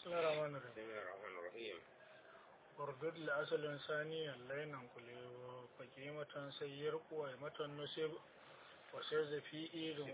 الله الرحمن الرحيم بسم الله الرحمن الرحيم وردد لأصل ثانيا لينا كل فقيمة سير قويمة نسب وسز في إيد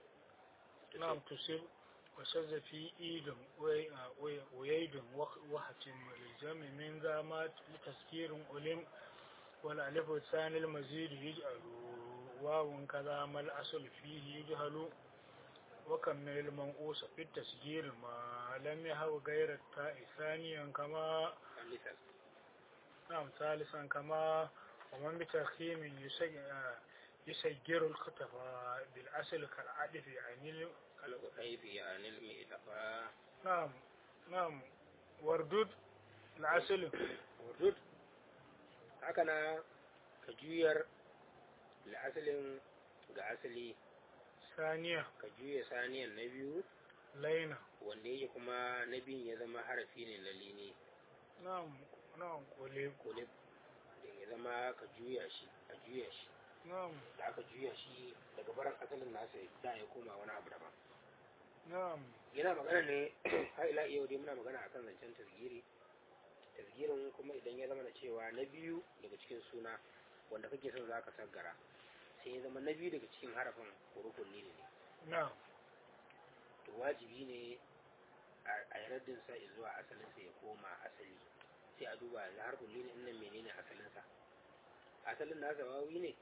نعم تسب وسز في إيد وي- وي- ويد وخ- وحتم للجمع من ذا ما لتذكير ألم والألف الثاني المزيد يجعل واو كذا ما الأصل فيه يجهل وكمل المنقوص في التسجيل ما لم يهو غير التاء ثانيا كما ثالثا نعم ثالثا كما ومن بترخيم يسج- آه، يسجر الكتف بالأصل كالعدف يعني ال- القطيف يعني المئتفى نعم نعم وردود الأصل wurdud haka na ka juyar la'asalin ga asali ثانية ka juya saniyan na biyu لينة wanda yake kuma na biyun ya zama harafi ne na lini نعم نعم قليب kulib da ya zama ka juya shi a juya shi نعم da aka juya shi daga baran asalin nasa da ya koma wani abu daban نعم yana magana ne har ila yau dai muna magana akan zancen tasgiri tasgirin kuma idan ya zama da cewa na biyu daga cikin suna wanda kake son za ka saggara sai ya zama na biyu daga cikin harafin hurufun ne ne نعم to wajibi ne a yi raddin sa zuwa asalinsa ya koma asali sai a duba da harfin ne nan menene asalinsa asalin nasa wawi ne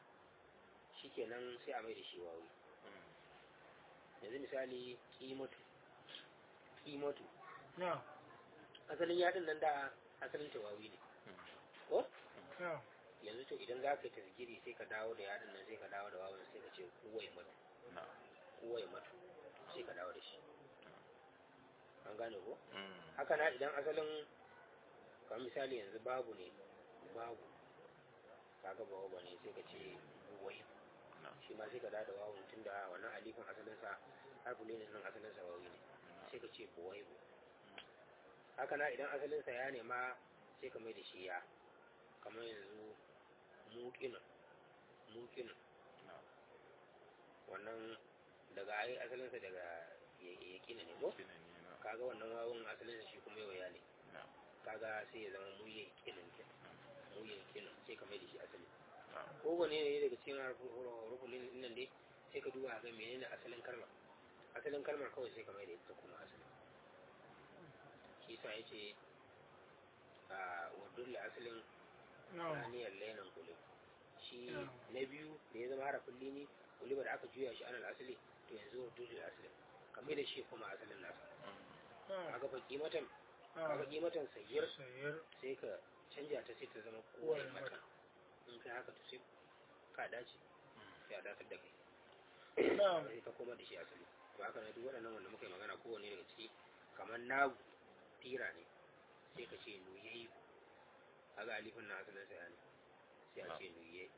shikenan sai a mai da shi wawi yanzu misali kimatu kimatu نعم asalin yadin nan da asalin tawawi ne ko نعم yanzu to idan za ka yi tasgiri sai ka dawo da yadin nan sai ka dawo da wawan sai ka ce kuwai matu kuwai matu sai ka dawo da shi an gane ko haka na idan asalin kamar misali yanzu babu ne babu kaga babu ba ne sai ka ce kuwai shi ma sai ka dawo da wawan tun da wannan alifin asalinsa harfi ne nan asalinsa wawi ne sai ka ce kuwai haka na idan asalinsa ya nema sai ka mai da shi ya kamar yanzu muƙinin muƙinin wannan daga ai asalinsa daga yaƙina ne ko kaga wannan wawon asalinsa shi kuma yau ne kaga sai ya zama muye yaƙinin ke muye yaƙinin sai ka mai da shi asali kowane ne daga cikin rukunin nan dai sai ka duba ga menene asalin kalmar asalin kalmar kawai sai ka mai da ita kuma asali shi sa ya ce a wadun asalin نعم saniyar lainan kulib shi Yeah. na biyu da ya zama harafin lini kuliba da aka juya shi anal asali to yanzu wadun asalin kamar da shi kuma asalin nasa نعم kaga fa kimatan kaga نعم kimatan sayyar سير sai ka canja ta sai ta zama Kowai kowai mata in kai haka to sai ka dace sai a datar da kai نعم sai ka koma da shi asali to haka ne duk waɗannan wanda muka yi magana kowane daga ciki kamar nagu tira ne sai ka ce nuyayi kaga alifin na asalin sa ne sai a ce nuyayi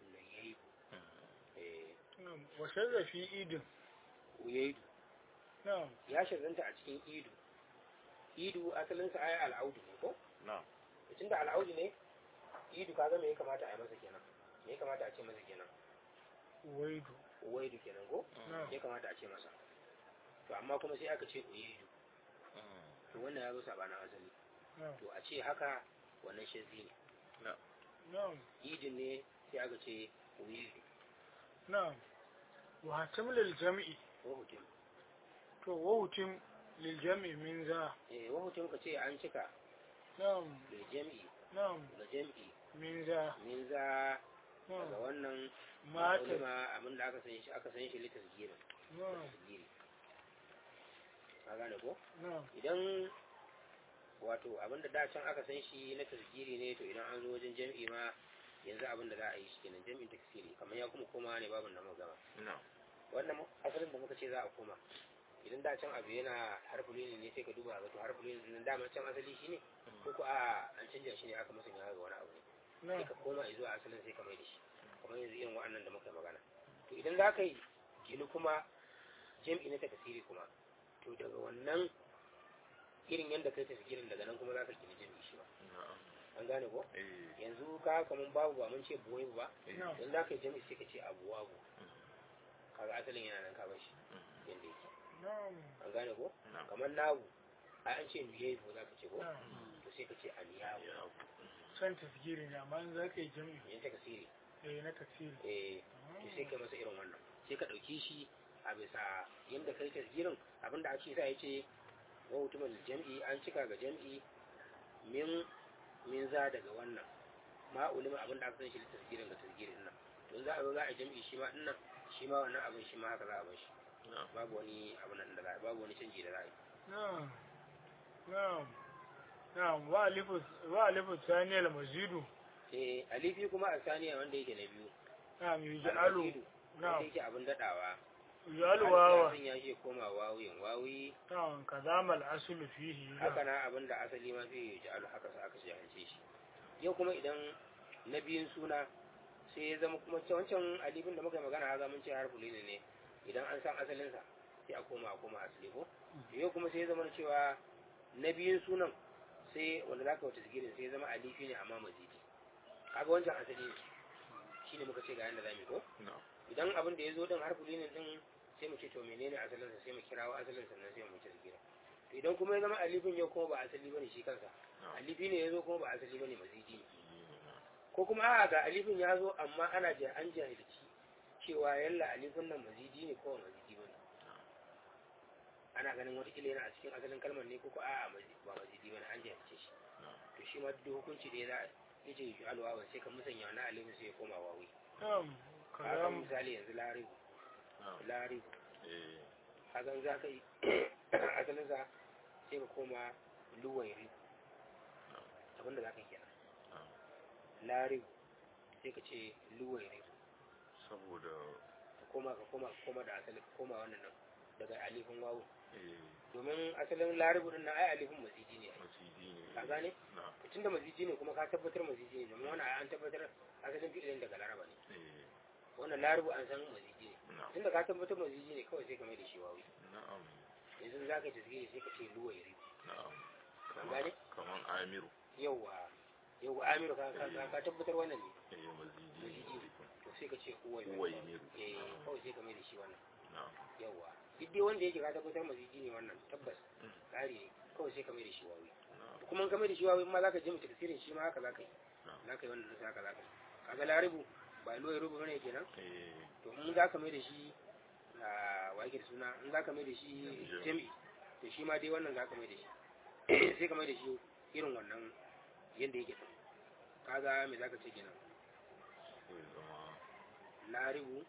eh نعم وشذ في إيد uyayi نعم ya shazanta a cikin idu idu asalin sa ayi al'audu ne ko tunda al'audu ne idu kaga me ya kamata a yi masa kenan me ya kamata a ce masa kenan ويد uwaidu kenan ko نعم ya kamata a ce masa to amma kuma sai aka ce uyaidu to wannan ya zo sabanin asali نعم to a ce haka wannan shazi ne نعم idin ne sai aka ce uyaidu نعم وهتم للجمع wahutum تو وهتم للجمع من ذا eh wahutum ka ce an cika نعم da jam'i نعم da jam'i من ذا min za daga نعم wannan مات ulama abin da aka san shi aka san shi litas gira نعم tasgiri ka gane ko نعم idan wato abin da da can aka san shi na tasgiri ne to idan an zo wajen jam'i ma yanzu abin da za a yi shi kenan jam'in taksiri kamar ya kuma koma ne babin da muka gama wannan mu- asalin da muka ce za a koma idan da can abu yana harfulini ne sai ka duba ga to harfulini nan dama can asali shi ne ko ko a an canja shi ne aka musanya ga wani abu ne sai نعم ka koma zuwa asalin sai ka mai da shi kamar yanzu irin waɗannan da muka yi magana to idan za ka yi gini kuma jam'i na takasiri kuma to daga wannan irin yadda kai tasirin daga nan kuma za ka gini jam'i shi ba an gane ko yanzu ka kaman babu ba mun ce buwai ba نعم yanzu za ka yi jam'i sai ka ce abuwa bu kaga asalin yana nan ka bar shi yadda yake نعم an gane ko Na'am. kamar nagu a an ce nuyabu za ka ce ko to sai ka ce aliyabu ya can tasgiri ne amma in za ka yi jam'i yin ta kasiri eh na tafsiri eh to sai ka masa irin wannan sai ka ɗauki shi a bisa yadda kai tasgirin abinda ake sa ya ce wa mutumin jam'i an cika ga jam'i min min za daga wannan ma ulima abinda aka san shi da tasgirin ga tasgirin nan to in za a zo za a jam'i shi ma dinnan shi ma wannan abin shi ma haka za a bar shi na babu wani abin nan da za a babu wani canji da za a yi na'am na'am na'am wa alifu wa alifu saniyal mazidu sai alifi kuma a saniya wanda yake na biyu na'am yuj'alu al-mazidu, wanda na'am yake abin daɗawa yuj'alu wawa sun ya ce koma wawuyin wawuyi na'am kazamal aslu fihi haka na abin da asali ma zai yi alu haka sa aka jahilce shi yau kuma idan na biyun suna sai ya zama kuma ta wancan alifin da muka yi magana ya mun ce harfu ne ne idan an san asalinsa sai a koma a koma asali ko yau kuma sai ya zama cewa na biyun sunan sai wanda za ka wata zikirin sai ya zama alifi ne amma mazidi kaga wancan asali ne shi ne muka ce ga yadda za mu yi ko na idan abin da ya zo din harfu ne din sai mu ce to menene asalinsa sai mu kirawo asalin sannan sai mu wuce zikirin to idan kuma ya zama alifin yau kuma ba asali bane shi kansa na alifi ne ya zo kuma ba asali bane mazidi ne na ko kuma a'a ga alifin ya zo amma ana ja an jahilci cewa yalla alifin nan mazidi ne ko ba mazidi bane ana ganin wata kila yana a cikin asalin kalmar ne ko ko a'a mazi- ba mazidi bane an jahilce shi na to shi ma duk hukunci da ya za ya ce shi alwawa sai ka musanya wannan alifin sai ya koma wawi na'am kaga kazam misali yanzu laribu na laribu eh kaga za ka yi asalin sa sai ka koma luwairi abinda za ka yi kenan na laribu sai ka ce luwairi saboda ka koma ka koma ka koma da asali ka koma wannan nan daga alifin wawu eh domin asalin laribu din nan ai alifin masiji ne maciji ne ka gane na tunda masiji ne kuma ka tabbatar masiji ne domin wannan ai an tabbatar asalin fi'ilin daga laraba ne eh wannan laribu an san masiji ne na tunda ka tabbatar masiji ne kawai sai ka mai da shi wawi na'am yanzu za ka yi tasiri sai ka ce luwairi na'am An kaman gane? kaman amiru yawwa yawwa amiru ka ka ka- ka tabbatar wannan ne eh mazidi Mazidi. ne to sai ka ce uwai uwai miru eh kawai sai ka mai da shi wannan na yawwa duk dai wanda yake ka tabbatar masiji ne wannan tabbas Mm. tsari ne kawai sai ka mai da shi wawi na kuma in ka mai da shi wawi ma za ka je mu tafsirin shi ma haka za ka yi na za ka yi wannan sai haka za ka yi kaga laribu ba luwai rubu bane kenan eh to in za ka mai da shi a wake da suna in za ka mai da shi Jami'i. jami'i to shi ma dai wannan za ka mai da shi sai ka mai da shi irin wannan yadda yake din kaga me za ka ce kenan sai zama laribu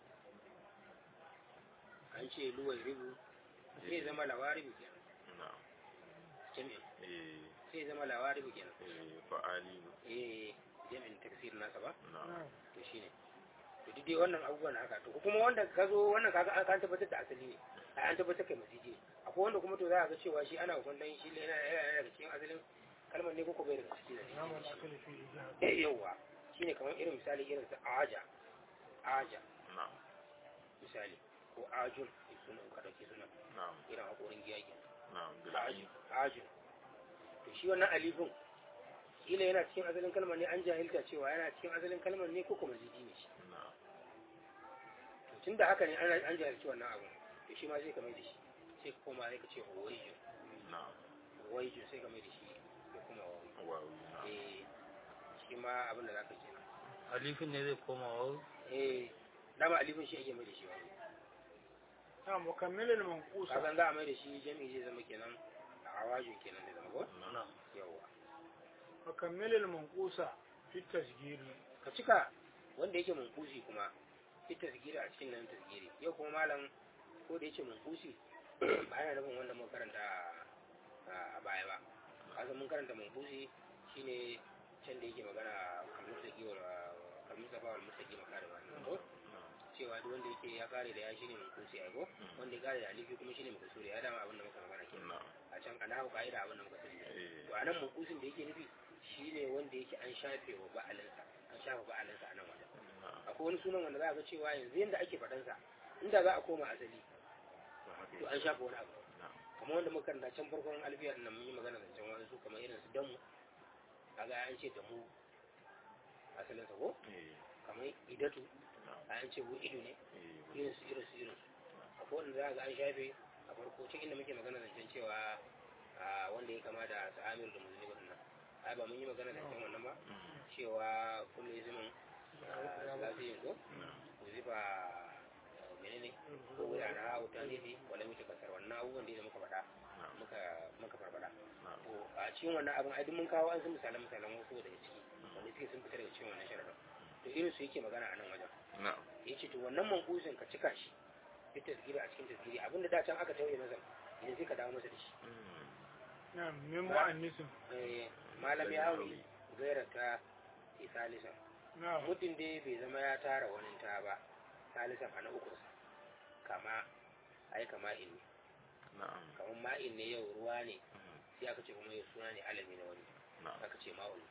an ce luwai ribu sai zama lawaribu kenan na jami'in eh sai zama lawaribu kenan eh fa'ali eh jami'in tafsir nasa ba na to shine to duk dai wannan abubuwan haka to kuma wanda ka zo wannan kaga an an tabbatar da asali ne ai an tabbatar kai masiji ne akwai wanda kuma to za a ga cewa shi ana hukuntan shi ne yana yana daga cikin asalin kalmar ne ko bai daga cikin na'am da aslu fihi eh yawa shine kamar irin misali irin su aja aja na misali ko ajun sunan ka dauke sunan na irin hakorin giyagi na ajun bil'ain ajun to shi wannan alifin kila yana cikin asalin kalmar ne an jahilta cewa yana cikin asalin kalmar ne ko kuma zidi ne shi na tun da haka ne an an jahilci wannan abu to shi ma sai ka mai da shi sai ka koma sai ka ce huwaiju na huwaiju sai ka mai da shi ya kuma wawi wawi na eh shi ma abin da zaka kenan alifin ne zai koma wawu eh dama alifin shi ake mai da shi wawi na'am mukammilul manqusa kasan za a mai da shi jami'i zai zama kenan a awajin kenan zai zama ko na yawa mukammilul manqusa fi tasgiri ka cika wanda yake munkusi kuma ita tasgiri a cikin nan tasgiri yau kuma malam ko da yake munkusi ba yana nufin wanda mun karanta a- a baya ba kasan mun karanta munkusi shine can da yake magana kalmustaki wa kalmustafa wal mustaki makare ba ko cewa duk wanda yake ya kare da ya shine munkusi ai ko wanda ya kare da alifi kuma shine munkusuri ya dama abin da muka magana kenan na a can ana hau ka'ida abin da muka sani eh to anan munkusin da yake nufi shine wanda yake an shafe wa ba'alinsa an shafe ba'alinsa a nan wajen na akwai wani sunan wanda za a ga cewa yanzu yanda ake faɗansa inda za a koma asali ba haka to yake. an shafe wani abu na kamar wanda muka karanta can farkon alfiyar nan mun yi magana da can wani su kamar irin su damu kaga an ce damu asalin sa ko eh kamar idatu na an ce bu ido ne eh irin su irin su irin su akwai wanda za a ga an shafe a farko cikin inda muke magana da can cewa a wanda ya kama da sa'amir da musulmi nan ai ba mun yi magana da kan wannan ba cewa kullu ismin lafiyin ko zifa menene ko wuya na wuta ne ne wala mutu kasar wannan abubuwan da muka faɗa muka muka farfada to a cikin wannan abin ai duk mun kawo an san misalan misalan wasu daga ciki wanda suke sun fita daga cikin wannan sharadin to irin su yake magana a nan wajen yace to wannan mankusin ka cika shi fi tasgiri a cikin tasgiri abinda da can aka tauye masa idan sai ka dawo masa da shi na min mu'annisin eh malam ya hawi gaira ta isalisan na muddin dai bai zama ya tara wani ta ba salisan a na uku kama ai kama in ne kamar ma'in ne yau ruwa ne sai aka ce kuma yau suna ne alami na wani aka ce ma'ul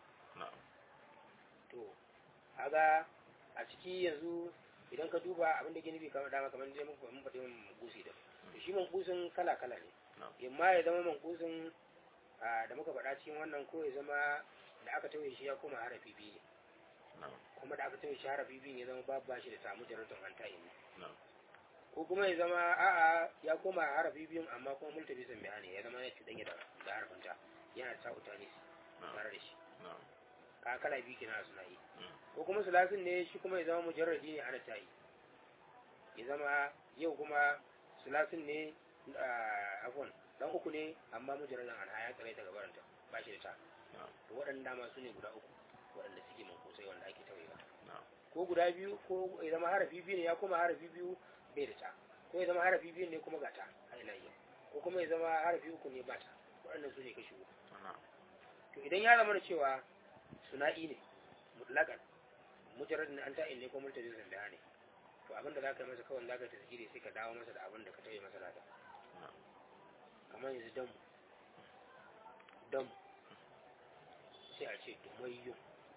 to haga a ciki yanzu idan ka duba abin da gini kamar dama kamar dai muka mun faɗi mankusi da to shi mankusin kala kala ne imma ya zama mankusin da muka faɗa cikin wannan ko ya zama da aka tauye shi ya koma harafi biyu ne kuma da aka tauye shi harafi biyu ne ya zama babu bashi da samu jaratun an tayi ne ko kuma ya zama a'a ya koma harafi biyun amma kuma multabi sun bayani ya zama ya cuɗanya da da harfinta yana ta utani tare da shi ka kala biyu kina suna yi ko kuma sulasin ne shi kuma ya zama mujarradi ne ana tayi ya zama yau kuma sulasin ne afon dan uku ne amma mujarradin an haya tsare ta gabaranta ba shi da ta to waɗannan dama su ne guda uku waɗanda suke mankosai wanda ake tawayewa ko guda biyu ko ya zama harafi biyu ne ya koma harafi biyu bai da ta ko ya zama harafi biyu ne kuma ga ta a ina yi ko kuma ya zama harafi uku ne ba ta waɗannan su ne kashi uku to idan ya zama da cewa suna'i ne mutlaƙan mujarradin an ta'in ne ko multabi sun da ne to abin da za ka yi masa kawai za ka tasgiri sai ka dawo masa da abin da ka tauye masa lada kamar yanzu damu damu sai a ce dumayyun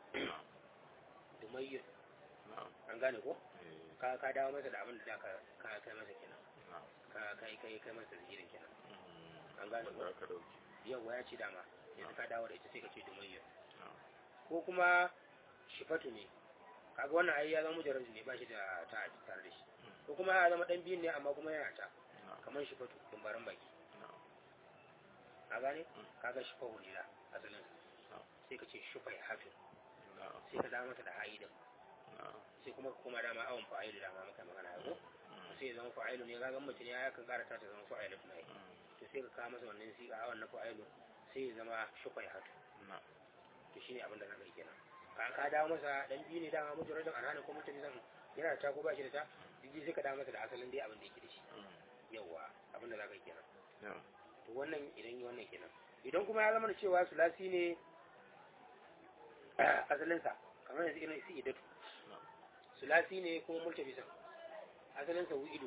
dumayyun an gane ko ka ka dawo masa da abin da ka ka kai masa kenan ka kai kai kai masa zikirin kenan an gane ko yau ya ci dama yanzu ka dawo da ita sai ka ce dumayyun ko kuma shifatu ne kaga wannan ai ya zama mujarrad ne ba shi da ta tare da shi ko kuma ya zama dan biyun ne amma kuma yana ta kamar shifatu dumbaran baki a gane kaga shifa hulila asalin sai ka ce shufai hatu sai ka dawo masa da ha'idin sai kuma kuma dama awon fa'ilu dama maka magana yanzu sai ya zama fa'ilu ne kaga mutum ya kan karata ta zama fa'ilu tuna yi to sai ka kawo masa wannan siga awon na fa'ilu sai ya zama shufai hatu to shine abin da zaka yi kenan ka ka dawo masa dan biyu ne dama mujarradin arhana ko mutum zan yana da ta ko ba shi da ta jiji sai ka dawo masa da asalin dai abin da yake da shi yawa abin da zaka yi kenan to wannan idan yi wannan kenan idan kuma ya zama da cewa sulasi ne asalinsa kamar yanzu irin isi idatu sulasi ne kuma multabisan asalinsa wu'idu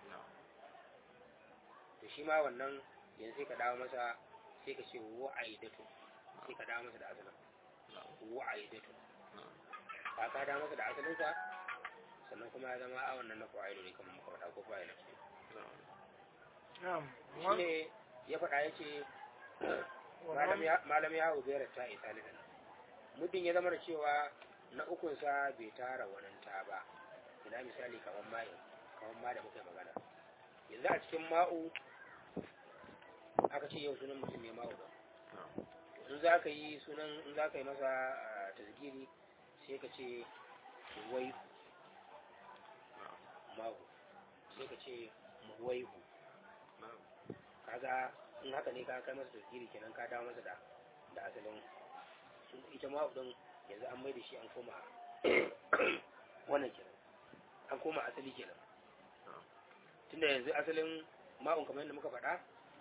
to shi ma wannan yanzu sai ka dawo masa sai ka ce wa'aidatu sai ka dawo masa da asalin wa'aidatu ka ka dawo masa da asalinsa sannan kuma ya zama a wannan na fa'ilu ne kamar muka faɗa ko fa'ilu ne na'am shi ne ya faɗa ya ce malam ya hau biyar ta isa lisan muddin ya zama da cewa na ukunsa bai tara wannan ta ba ina misali kamar ma'in kamar ma da muka yi magana yanzu a cikin ma'u aka ce yau sunan mutum ne ma'u ba in za ka yi sunan in za ka yi masa tasgiri sai ka ce wai ma'u sai ka ce waihu kaga in haka ne ka kai masa tasgiri kenan ka dawo masa da da asalin ita ma din yanzu an mai da shi an koma wannan kenan an koma asali kenan tunda yanzu asalin ma'un kamar yadda muka faɗa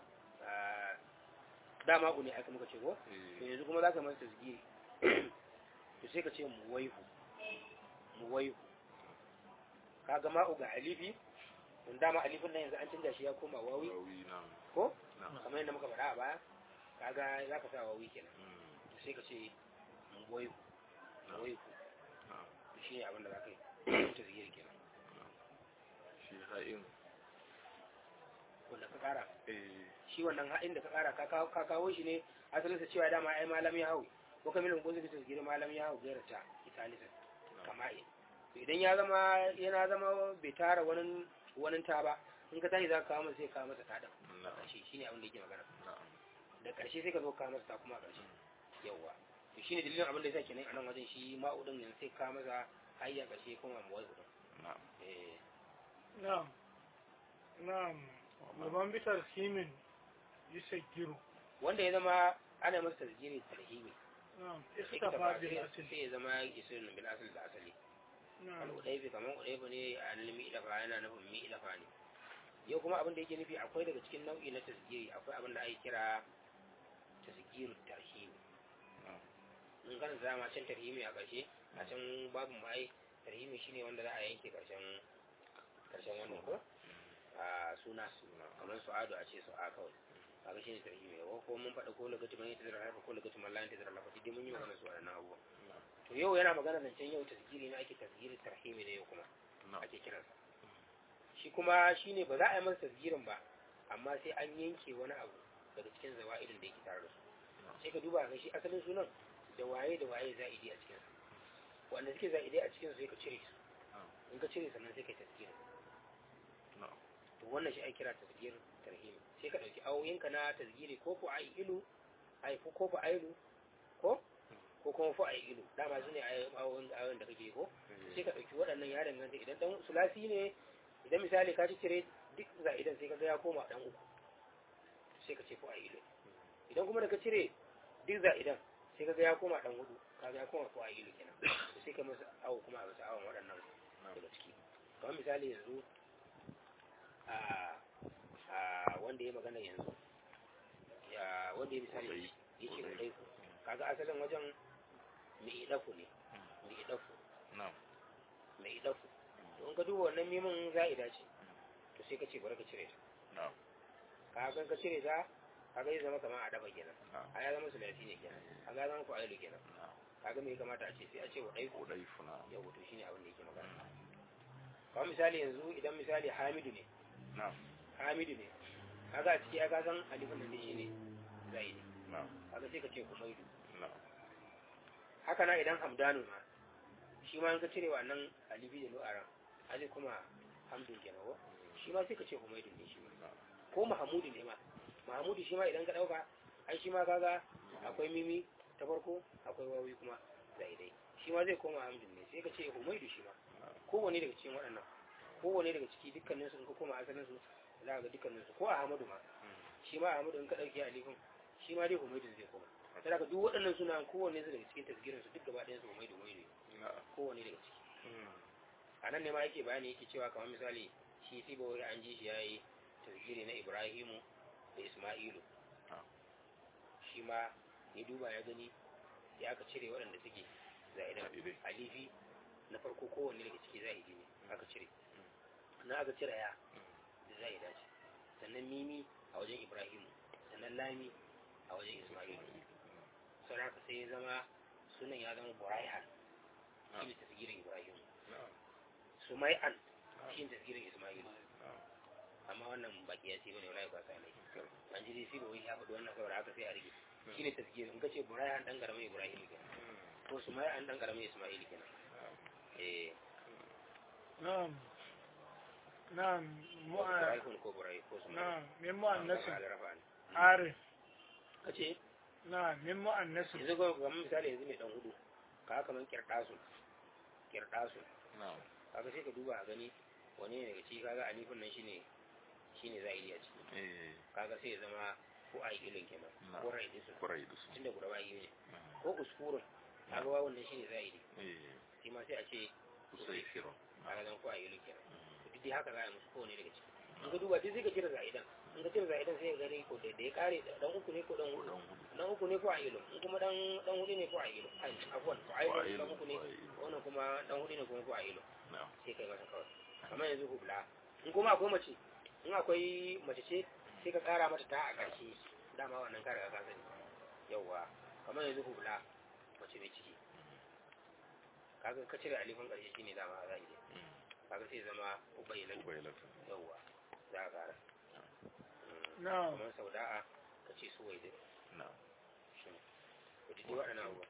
da ma'u ne aka muka ce ko to yanzu kuma za ka masa tasgiri to sai ka ce mu waihu mu waihu kaga ma'u ga alifi don dama alifin nan yanzu an canza shi ya koma wawi ko kamar yadda muka faɗa a baya kaga za ka sa wawi kenan sai ka ce waihu waihu shi ne abin da za ka yi ta zigiri kenan shi ha'in wanda ka kara shi wannan haɗin da ka kara ka kawo shi ne asalinsa cewa dama ai malam ya hau ko kamar mun kuzi bisa zigiri malam ya hau gaira ta italisa kama'in idan ya zama yana zama bai tara wani wani ta ba in ka tashi za ka kawo masa sai kawo masa tada shi shi ne abin da yake magana da da ƙarshe sai ka zo ka masa ta kuma a ƙarshe yawwa to shine dalilin abin da yasa kenan a nan wajen shi ma'udin yanzu sai ka masa hayya ƙarshe kuma mu wasu na'am eh na'am na'am gaban bitar kimin yusaggiru wanda ya zama ana masa tasgiri tarhimi na'am sai ka ikhtafa tafa bil sai asl sai ya zama isirin bil asali da asali na'am al'udaifi kamar udaifi ne a nilmi idafa yana nufin mi idafa ne yau kuma abin da yake nufi akwai daga cikin nau'i na tasgiri akwai abin da ake kira tasgiru tarhimi in kan zama can tarhimi a ƙarshe a can babu mai tarhimi shine wanda za a yanke ƙarshen ƙarshen wannan ko a suna kamar su'adu a ce su'a kawai kaga shine tarhimi ko ko mun faɗa ko lagati man yata zara ko lagati man la yata zara lafa dai mun yi magana su waɗannan abubuwa to yau yana magana zancen yau tasgiri ne ake tasgiri tarhimi ne yau kuma na'am ake kiransa shi kuma shine ba za a yi masa tasgirin ba amma sai an yanke wani abu daga cikin zawa'idin da yake tare da su sai ka duba ga shi asalin sunan da waye da waye za'idi a cikin su wanda suke za'idi a cikin su sai ka cire su in ka cire sannan sai ka tasgirin na'am to wannan shi ake kira tasgir tarhim sai ka dauki awoyinka na tasgiri ko fu ai ilu ai fu ko fu ailu ko ko kuma fu ai ilu dama su ne awoyin awoyin da kake ko sai ka dauki waɗannan ya danganta idan dan sulasi ne idan misali ka cire duk za'idan sai ka ga ya koma dan uku sai ka ce fu ai ilu idan kuma da ka cire duk za'idan sai ka ga ya koma dan hudu ka ga ya koma fu ai ilu kenan to sai ka masa awo kuma a masa awon waɗannan daga ciki kamar misali yanzu a a wanda ya magana yanzu ya wanda ya misali ya ce kudai kaga asalin wajen mai idafu ne mai idafu na'am mai idafu to in ka duba wannan mimin za'ida ce to sai ka ce bari ka cire ta na'am kaga ka cire ta kaga zai zama kamar a dafa kenan na'am a ya zama sulasi ne kenan kaga ya zama ku ailu kenan na'am kaga me ya kamata a ce sai a ce wa ɗaiku udaifu na'am yau to shine abin da yake magana kamar misali yanzu idan misali hamidu ne na'am hamidu ne kaga a ciki ya ka san alifin nan shi ne zaidi na'am kaga sai ka ce humaidu na'am haka na idan hamdanu ma shi ma in ka cire wannan alifi da nu'aran ali kuma hamdun kenan ko shi ma sai ka ce humaidu ne shi ma ko mahamudu ne ma mahamudu shi ma idan ka dauka ai shi ma kaga akwai mimi ta farko akwai wawi kuma zaidai shi ma zai koma hamdun ne sai ka ce humaidu shi ma kowane daga cikin waɗannan kowane daga ciki dukkaninsu in ka koma asalin su za ka ga dukkaninsu ko ahmadu ma shi ma ahmadu in ka ɗauki alifin shi ma dai humaidun zai koma sai ka duk waɗannan suna kowanne su daga cikin tasgirin su duk gaba ɗayan su humaidu humaidu na'am kowanne daga ciki a nan ne ma yake bayani yake cewa kamar misali shi sibawai an ji shi ya yi tasgiri na ibrahimu da isma'ilu Ah. shi ma ya duba ya gani ya aka cire waɗanda suke za'idan Za'idai. alifi na farko kowanne daga ciki za'idi ne aka cire na aka cire ya da za'ida ce sannan mimi a wajen ibrahimu sannan lami a wajen isma'ilu sau da haka sai ya zama sunan ya zama buraihan shi ne tasgirin ibrahimu na'am sumai'an shi ne tasgirin isma'ilu na'am amma wannan baki ya ce bane wala ba sa ne an ji dai wai ya faɗi wannan saboda haka sai a rige shi ne tasgirin in ka ce buraihan dan karamin ibrahimu kenan ko sumai'an dan karamin isma'ilu kenan eh na'am na'am mu'a buraihan ko burai ko sumai'an na'am min mu'annasin rafa'an arif kace na'am min mu'annasin yanzu ga kamar misali yanzu mai dan hudu ka kaman kirdasu kirdasu na'am kaga sai ka duba a gani wani ne daga ciki kaga alifin nan shine shine za'idi a ciki eh kaga sai ya zama ko a ilin kenan Na'am. ko ra'idisu kurai da su tunda guda ba yi ne na'am ko uskurun kaga wawan nan shine za'idi eh shi ma sai a ce usaifiro kaga zan ko a ilin kenan to duk dai haka za a yi musu kowane daga ciki in ka duba duk sai ka cire za'idan in ka cire za'idan sai ka gani ko da da ya kare dan uku ne ko dan hudu dan hudu dan uku ne ko a ilin in kuma dan dan hudu ne ko a ilin ai afwan ko a ilin dan uku ne wannan kuma dan hudu ne kuma ko a ilin na'am sai kai masa kawai kamar yanzu hubla in kuma akwai mace in akwai mace ce sai ka kara mata ta a ƙarshe dama wannan ka riga ka sani yawwa kamar yanzu hubla mace mai ciki kaga ka cire alifin ƙarshe shine dama za a yi kaga sai zama ubayyilan ubailata yawwa za a kara na'am kamar sauda'a ka ce su waidin na'am shi ne to duk waɗannan abubuwa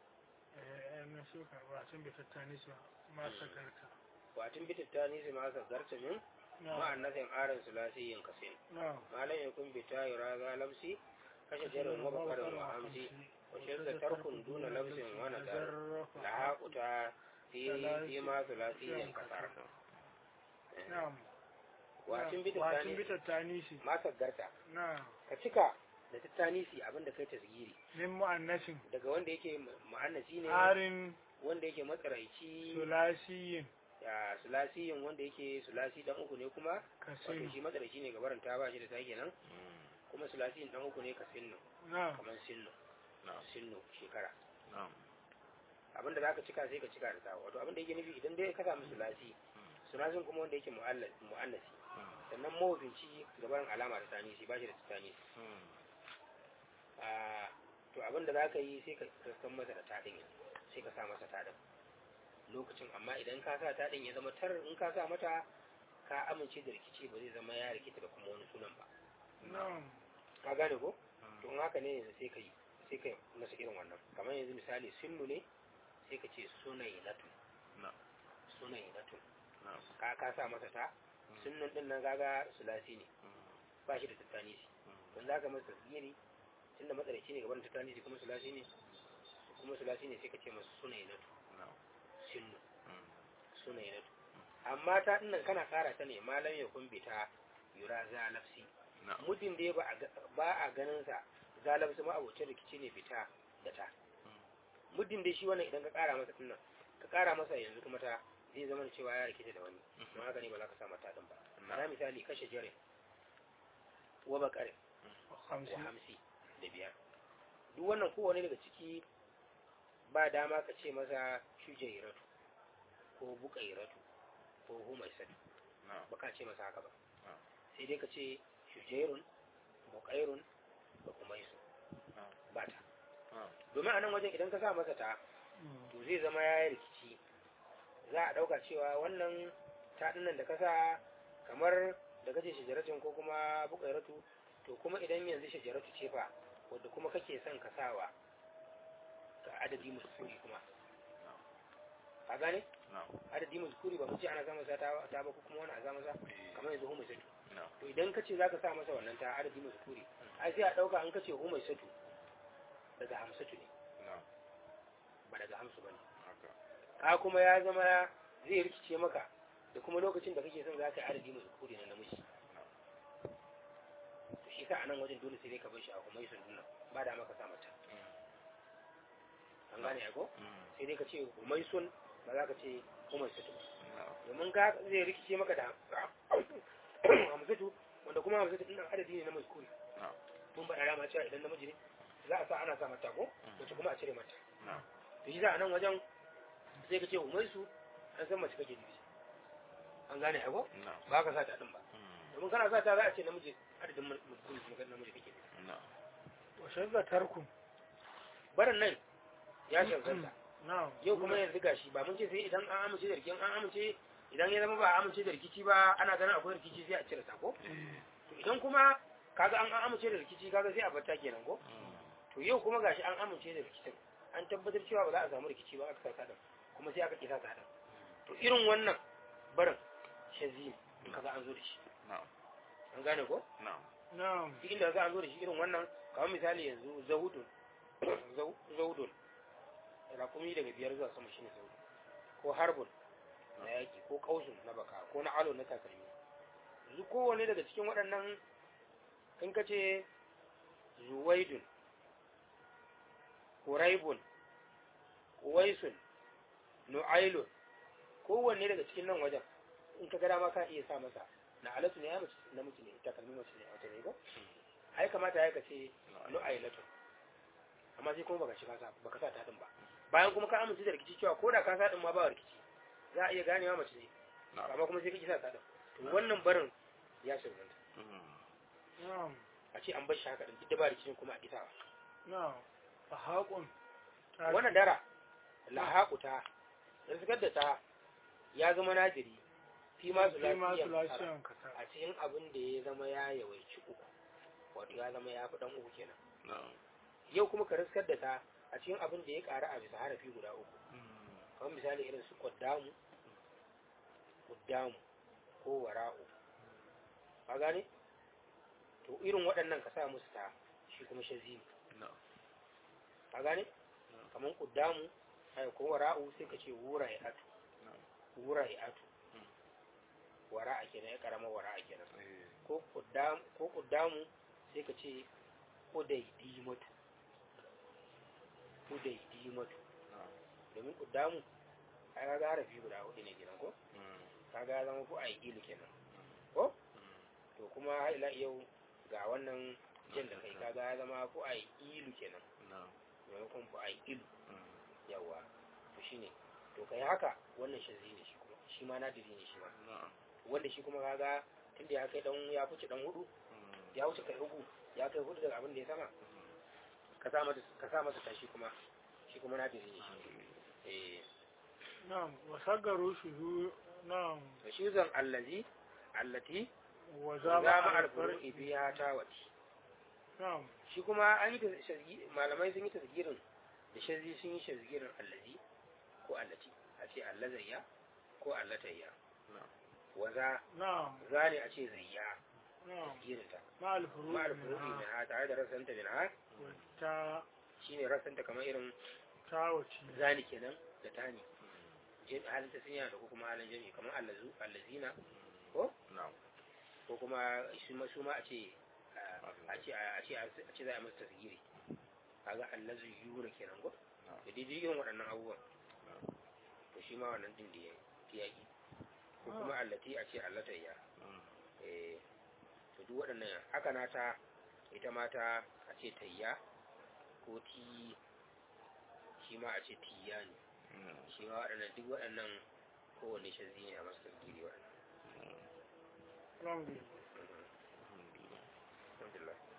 eh na shuka ba sun bi tattani su ma sakarta watin bitatta ne zai masa zarta min na'am ma'an nasin arin sulasi yin kasin na'am malam ya kun bita yura ga lamsi kashe jarin wa bakarin wa hamsi wa shirka tarkun duna lafsin wa nazar la haquta fi fi ma sulasiyan kasar na'am wacin bita wacin tani bita tanisi ma saggarta na'am ka cika da tattanisi abinda kai tasgiri min mu'annasin daga wanda yake mu'annasi ne arin wanda yake matsaraici sulasiyin ya sulasiyin wanda yake sulasi dan uku ne kuma wato kasin shi matsaraici ne gabarin ta ba shi da take nan kuma sulasiyin dan uku ne ka sinno na'am kamar sinno na'am sinno shekara na'am abinda za ka cika sai ka cika da ta wato abinda yake nufi idan dai ka samu sulasi sulasin kuma wanda yake mu'alla- mu'annasi sannan mawazinci gabarin alama da tanisi ba shi da tanisi a to abinda za ka yi sai ka san masa da taɗin sai ka sa masa taɗin lokacin amma idan ka sa taɗin ya zama tar in ka sa mata ka amince da rikici ba zai zama ya rikita da kuma wani sunan ba na'am ka gane ko to in haka ne yanzu sai ka yi sai ka yi masa irin wannan kamar yanzu misali sinnu ne sai ka ce sunai natu na'am sunai natu na'am ka ka sa masa ta sunnun din nan gaga sulasi ne ba shi da tattanisi don za ka masa tasgiri tunda matsaraici ne gaban tattanisi kuma sulasi ne kuma sulasi ne sai ka ce masa sunai natu na'am sinnu sunai natu amma ta dinnan kana kara ta ne malam ya kumbita yura za nafsi na'am muddin dai ba a ga- ba a ganin sa zalabsu ma abocin rikici ne fita da ta muddin dai shi wannan idan ka kara masa dinnan ka kara masa yanzu kuma ta zai zama da cewa ya rikice da wani don haka ne ba za ka sa mata din ba na misali kashe jere wa bakare wa hamsin hamsi da biyar duk wannan kowane daga ciki ba dama ka ce masa shujairatu ko bukairatu ko humaisatu na'am ba ka ce masa haka ba Ah. sai dai ka ce shujairun bukairun da humaisu Ah. ba ta na'am domin a nan wajen idan ka sa masa ta to zai zama ya yi rikici za a ɗauka cewa wannan taɗinan da ka sa kamar da kace shajaratun ko kuma bukairatu to kuma idan yanzu shajaratu ce fa wadda kuma kake son ka sawa ga adadi muskuri kuma a gane na'am adadi muskuri ba mu ce ana sa masa ta ta ba ko kuma wani a sa masa kamar yanzu humai satu na'am to idan ka ce za ka sa masa wannan ta adadi muskuri ai sai a ɗauka an kace humai satu daga hamsatu ne na'am ba daga hamsu ba ne haka ka kuma ya zama zai rikice maka da kuma lokacin da kake son za ka yi adadi mai kuri na namiji to shi sa a nan wajen dole sai dai ka bar shi a kuma yi sundunan ba da maka sa mata an gane ya ko sai dai ka ce humaisun ba za ka ce humaisatu na'am domin ka zai rikice maka da hamsatu wanda kuma hamsatu ɗin nan adadi ne na mai kuri na'am mun ba da rama cewa idan namiji ne za a sa ana sa mata ko wacce kuma a cire mata na'am to shi za a nan wajen sai ka ce humaisu an san mace kake nufi an gane ya ko na'am ba ka sa ta ɗin ba domin kana sa ta za a ce namiji adadin mutum kuma kan namiji kake nufi na'am wa shazza tarkun barin nan ya shansanta na'am yau kuma yanzu gashi ba mun ce sai idan an amince da rikin an amince idan ya zama ba a amince da rikici ba ana ganin akwai rikici sai a cire ta ko to idan kuma kaga an an amince da rikici kaga sai a batta kenan ko to yau kuma gashi an amince da rikicin an tabbatar cewa ba za a samu rikici ba aka sa ta kuma sai aka kisa ta to irin wannan barin shazi ne in kaga an zo da shi na'am an gane ko na'am na'am duk inda za a zo da shi irin wannan kamar misali yanzu zahudun Zau- zaudun rakumi daga biyar zuwa sama shine zaudun ko harbun na yaki ko kausun na baka ko na alo na takalmi yanzu kowane daga cikin waɗannan in ka ce zuwaidun huraibun uwaisun nu'ailun kowanne daga cikin nan wajen in ka gada ma ka iya sa masa na alatu ne ya mace na mutu ne takalmi mace ne a wata ne ko ai kamata ya kace nu'ailatun amma sai kuma baka shiga sa baka sa ta din ba bayan kuma ka amince da rikici cewa ko da ka sa din ma ba rikici za a iya ganewa mace ne na'am amma kuma sai ka kisa ta din to wannan barin ya shirganta na'am a ce an bar shi haka din duk da ba rikicin kuma a kisa na'am fa haƙun wannan dara lahaquta da suka da ta ya zama najiri fi ma fi ma zulasiyan kasara sulasiyan kasar a cikin abin da ya zama ya yawaici uku wato ya zama ya fi dan uku kenan na'am yau kuma ka riskar da ta a cikin abin da ya ƙara a bisa harafi guda uku kamar misali irin su qaddamu qaddamu ko wara'u ka gane to irin waɗannan ka sa musu ta shi kuma shazi ne na'am ka gane kamar kuddamu ai ko wara'u sai ka ce wura ya atu na'am wura ya atu Mm. wara'a kenan ya karama wara'a kenan eh ko kuddam ko kuddamu sai ka ce udaidimatu udaidimatu na'am domin kuddamu ai kaga harafi guda hudu ne kenan ko mm kaga ya zama ko ai ilu kenan ko mm to kuma har ila yau ga wannan jan da kai kaga ya zama ko ai ilu kenan na'am maimakon ko ai ilu mm yawa to shine to kai haka wannan shazi ne shi kuma shi ma nadiri ne shi ma na'am wanda shi kuma kaga tunda ya kai dan ya fice dan hudu mm ya wuce kai uku ya kai hudu daga abin da ya sama ka sa masa ka sa masa tashi kuma shi kuma nadiri ne shi eh na'am wa saggaru shuhu na'am to shi zan allazi allati wa zama zama alfuru'i biya tawati na'am shi kuma an yi tasgi malamai sun yi tasgirin da shazi sun yi tasgirin allazi ko allati a ce allazayya ko allatayya na'am waza na'am za ne a ce zayya na'am tasgirin ta ma alfuru ma alfuru'i min ha tare da rasanta min ha ta shine rasanta kamar irin tawaci zani kenan da tani jin halin ta sun yana da ko kuma halin jami'i kamar allazu allazina ko na'am ko kuma su ma su ma a ce a ce a ce a ce za a masa tasgiri kaga allazu yura kenan ko na'am da daidai irin waɗannan abubuwan to shi ma wannan din da ya fi yaƙi ko kuma allati a ce allatayya mm eh to duk waɗannan haka na ta ita ma ta a ce tayya ko ti shi ma a ce tiya ne mm shi ma waɗannan duk waɗannan kowane shazzi ne a masu tasgiri waɗannan alhamdulillah Mhm. alhamdulillah